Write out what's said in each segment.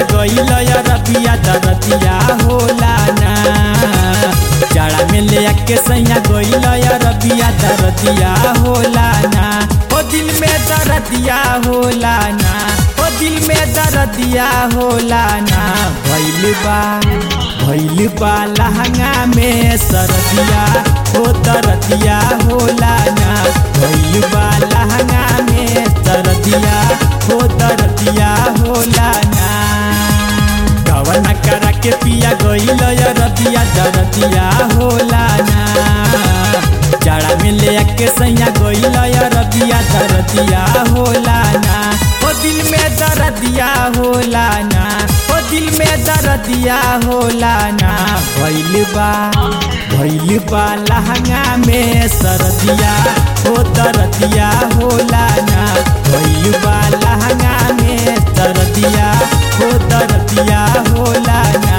गईल रबिया दरदिया होला ना जाड़ा में ले आके सैया गईल रबिया दरदिया होला ना ओ दिल में दरदिया होला ना ओ दिल में दरदिया होला ना भइल बा भइल बा लहंगा में सरदिया हो दरदिया होला ना भइल बा लहंगा में सरदिया हो दरदिया होला ना कवन करा के पिया गईल रतिया दरदिया होला ना जाड़ा में ले आके सैया गईल रतिया दरदिया होला ना ओ दिल में दरदिया होला ना ओ दिल में दरदिया होला ना भइल बा भइल बा लहंगा में सरदिया हो दरदिया होला ना भइल बा लहंगा में सरदिया हो दरदिया होला ना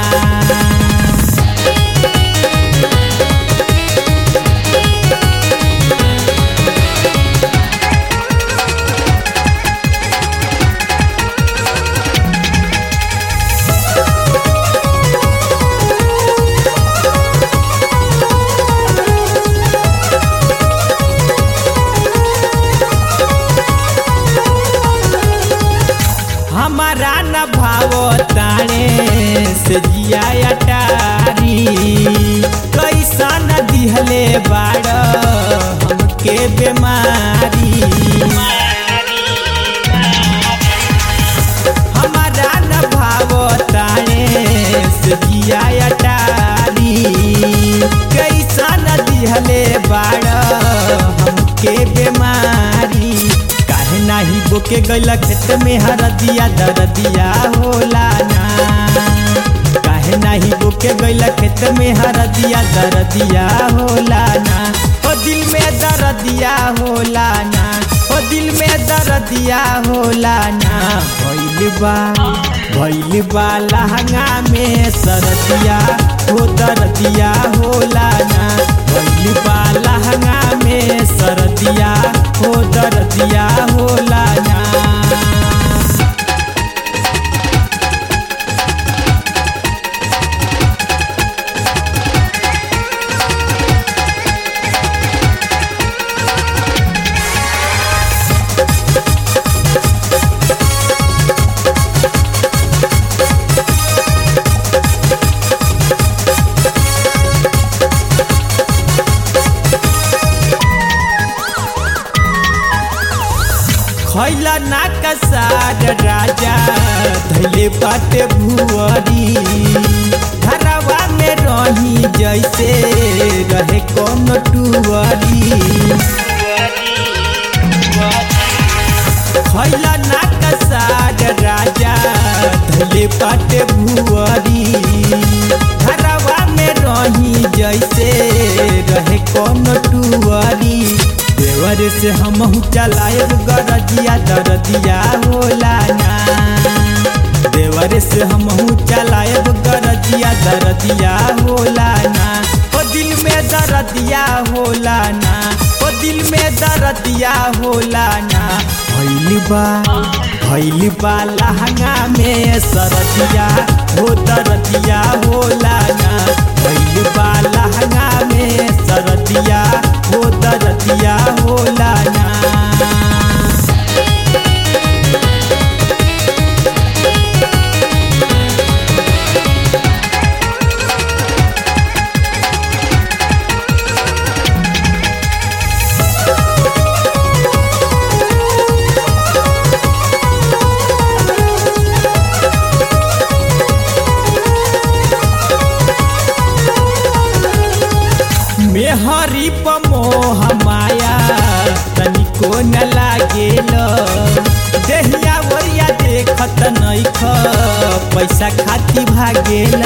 हमारा न भाव ताणे से जिया अटारी कैसा न दिहले बाड़ हमके बीमारी हमारा न भाव ताणे से जिया अटारी कैसा न दिहले बाड़ हमके बीमारी काहे नाही बोके गैला खेत में हरदिया दरदिया होला ना काहे नाही बोके गैला खेत में हरदिया दरदिया होला ना ओ दिल में दरदिया होला ना ओ दिल में दरदिया होला ना भइल बा भइल बा लहंगा में सरदिया हो दरदिया होला ना भइल बा लहंगा में सरदिया हो दरदिया होला ना खैला ना कसार राजा धैले बाटे भुअरी घरवा में रही जैसे रहे कौन टुअरी खैला ना कसार राजा धैले बाटे भुअरी घरवा में रही जैसे रहे कौन टुअरी देवर से हम चलाएब गरजिया दरदिया होला ना देवर से हम चलाएब गरजिया दरदिया होला ना ओ दिल में दरदिया होला ना ओ दिल में दरदिया होला ना भइल बा भइल बा लहंगा में सरदिया हो दरदिया होला ना भइल बा लहंगा में सरदिया हो दरदिया होला ना मेहरी पमोह माया तनिको न लागेल देहिया ओरिया देखत नैख पैसा खाती भागेल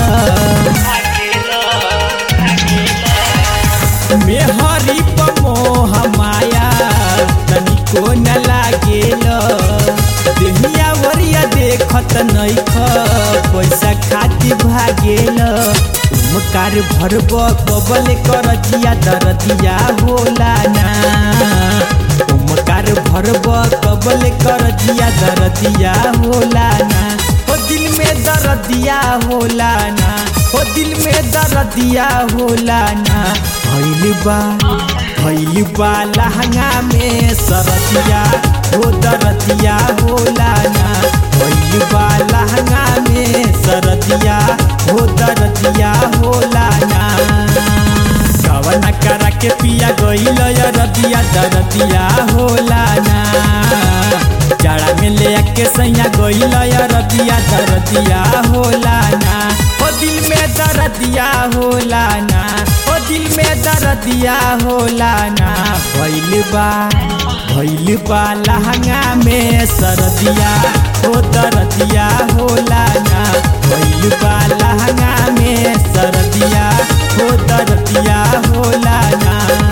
मेहरी पमोह माया तनिको न लागेल देहिया ओरिया देखत नैख पैसा खाती भागेल उमकार भरब कबल कर जिया दरदिया होला ना उमकार भरब कबल कर जिया दरदिया होला ना ओ दिल में दर्दिया होला ना हो दिल में दर्दिया होला ना भइल बा भइल बा लहंगा में सरदिया हो दर्दिया होला ना भइल बा लहंगा में सरदिया हो दर्दिया होला ना कवना करा के पिया गइल रबिया दरदिया होला ना जाड़ा में ले आके सैया गइल रबिया दरदिया होला ना ओ दिल में दरदिया होला ना ओ दिल में दरदिया होला ना भइल बा भइल बा लहंगा में सरदिया ओ दरदिया होला ना भइल बा लहंगा में सरदिया ओ दरदिया होला ना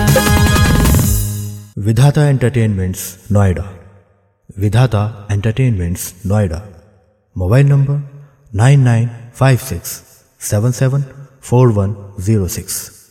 विधाता entertainments Noida Vidhata entertainments Noida mobile number nine nine five six seven seven four one zero six